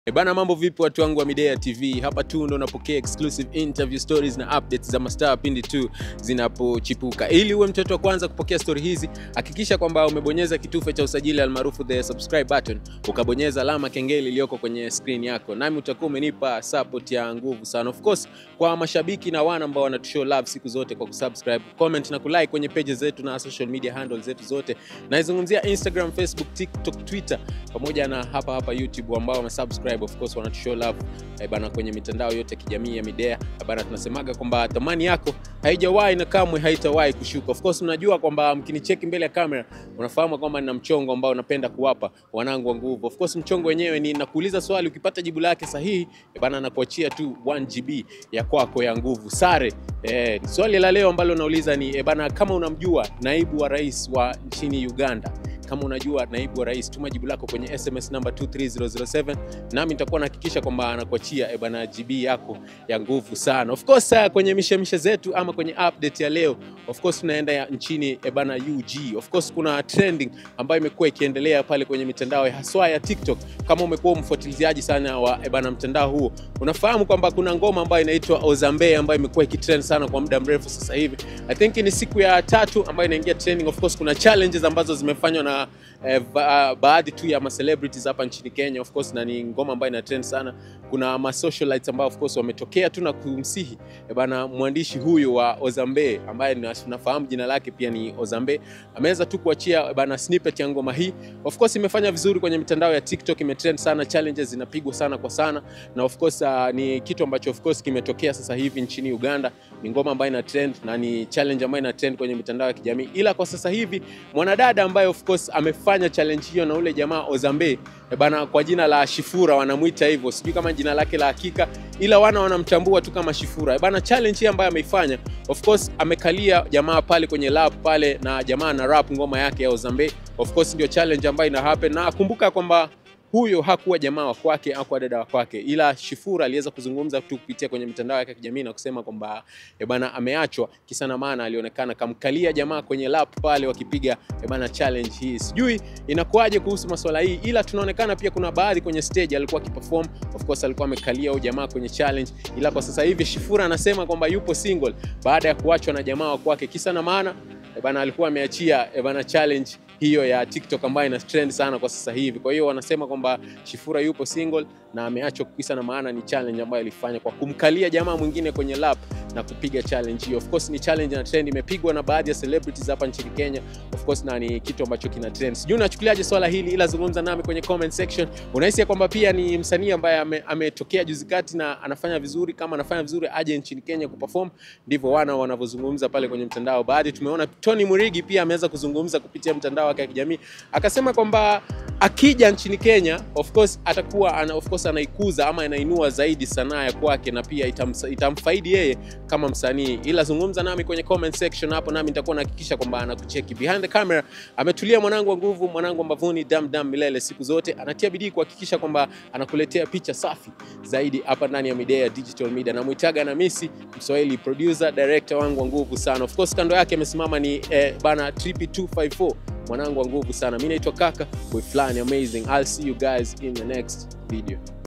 E bana, mambo vipi watu wangu wa Midea TV? Hapa tu ndo unapokea exclusive interview stories na updates za mastaa pindi tu zinapochipuka. Ili uwe mtoto wa kwanza kupokea story hizi, hakikisha kwamba umebonyeza kitufe cha usajili almaarufu the subscribe button, ukabonyeza alama kengele iliyoko kwenye screen yako, nami utakuwa umenipa support ya nguvu sana. Of course, kwa mashabiki na wana ambao wanatushow love siku zote kwa kusubscribe, comment na kulike kwenye pages zetu na social media handles zetu zote, naizungumzia Instagram, Facebook, TikTok, Twitter pamoja na hapa hapa YouTube ambao wamesubscribe of course wanatushow love eh, bana kwenye mitandao yote ya kijamii ya Midea Eh, bana, tunasemaga kwamba thamani yako haijawahi na kamwe haitawahi kushuka. Of course mnajua kwamba mkinicheki mbele ya kamera unafahamu kwamba nina mchongo ambao napenda kuwapa wanangu wa nguvu. Of course mchongo wenyewe ni nakuuliza swali, ukipata jibu lake sahihi eh, bana nakuachia tu 1 GB ya kwako ya nguvu sare. Eh, swali la leo ambalo nauliza ni eh, bana, kama unamjua naibu wa rais wa nchini Uganda kama unajua naibu wa rais, tuma jibu lako kwenye SMS namba 23007 nami nitakuwa nahakikisha kwamba anakuachia eh, bana GB yako ya nguvu sana. Of course uh, kwenye mishemishe zetu ama kwenye update ya leo, of course tunaenda ya nchini eh, bana UG. Of course kuna trending ambayo imekuwa ikiendelea pale kwenye mitandao ya haswa ya TikTok. Kama umekuwa mfuatiliaji sana wa eh, bana mtandao huo, unafahamu kwamba kuna ngoma ambayo inaitwa Ozambe ambayo imekuwa ikitrend sana kwa muda mrefu sasa hivi. I think ni siku ya tatu ambayo inaingia trending. Of course kuna challenges ambazo zimefanywa na eh, ba baadhi tu ya ma celebrities hapa nchini Kenya of course, na ni ngoma ambayo ina trend sana. Kuna ma socialites ambao of course wametokea tu na kumsihi eh, bana mwandishi huyu wa Ozambe ambaye na- nafahamu jina lake pia ni Ozambe, ameweza tu kuachia eh, bana snippet ya ngoma hii. Of course imefanya vizuri kwenye mitandao ya TikTok, imetrend sana, challenges zinapigwa sana kwa sana, na of course uh, ni kitu ambacho of course kimetokea sasa hivi nchini Uganda. Ni ngoma ambayo ina trend na ni challenge ambayo ina trend kwenye mitandao ya kijamii, ila kwa sasa hivi mwanadada ambaye of course amefanya challenge hiyo na ule jamaa Ozambe eh, bana kwa jina la Shifura wanamwita hivyo, sijui kama jina lake la hakika, ila wana wanamtambua tu kama Shifura eh, bana. Challenge hii ambayo ameifanya, of course amekalia jamaa pale kwenye lab pale, na jamaa na rap ngoma yake ya Ozambe. Of course ndio challenge ambayo ina happen, na kumbuka kwamba huyo hakuwa jamaa wa kwake, hakuwa dada wa kwake, ila Shifura aliweza kuzungumza tu kupitia kwenye mitandao yake ya kijamii na kusema kwamba eh bana ameachwa kisa na maana, alionekana kamkalia jamaa kwenye lap pale wakipiga eh bana challenge hii. Sijui inakuwaje kuhusu masuala hii, ila tunaonekana pia kuna baadhi kwenye stage alikuwa akiperform, of course alikuwa amekalia huyo jamaa kwenye challenge, ila kwa sasa hivi Shifura anasema kwamba yupo single baada ya kuachwa na jamaa wa kwake, kisa na maana eh bana alikuwa ameachia eh bana challenge hiyo ya TikTok ambayo ina trend sana kwa sasa hivi. Kwa hiyo wanasema kwamba Shifura yupo single na ameachwa kisa na maana ni challenge ambayo alifanya kwa kumkalia jamaa mwingine kwenye lap na kupiga challenge hiyo. Of course ni challenge na trend imepigwa na baadhi ya celebrities hapa nchini Kenya. Of course na ni kitu ambacho kina trend. Sijui unachukuliaje swala hili, ila zungumza nami kwenye comment section. Unahisi ya kwamba pia ni msanii ambaye ame- ametokea juzi kati na anafanya vizuri, kama anafanya vizuri aje nchini Kenya kuperform? Ndivyo wana wanavyozungumza pale kwenye mtandao. Baadhi tumeona Tony Murigi pia ameweza kuzungumza kupitia mtandao wake wa kijamii, akasema kwamba akija nchini Kenya of course atakuwa ana, of course anaikuza ama anainua zaidi sanaa ya kwake na pia itamsa, itamfaidi yeye kama msanii. Ila zungumza nami kwenye comment section hapo, nami nitakuwa nahakikisha kwamba anakucheki behind the camera. Ametulia mwanangu wa nguvu, mwanangu wa mbavuni, dam dam milele siku zote, anatia bidii kuhakikisha kwamba anakuletea picha safi zaidi hapa ndani ya Midea Digital Media. Namuitaga na Misi Mswahili, producer director wangu wa nguvu sana. Of course kando yake amesimama ni eh, bana Trippy 254 mwanangu wa nguvu sana. Mimi naitwa Kaka, boy fulani amazing. I'll see you guys in the next video.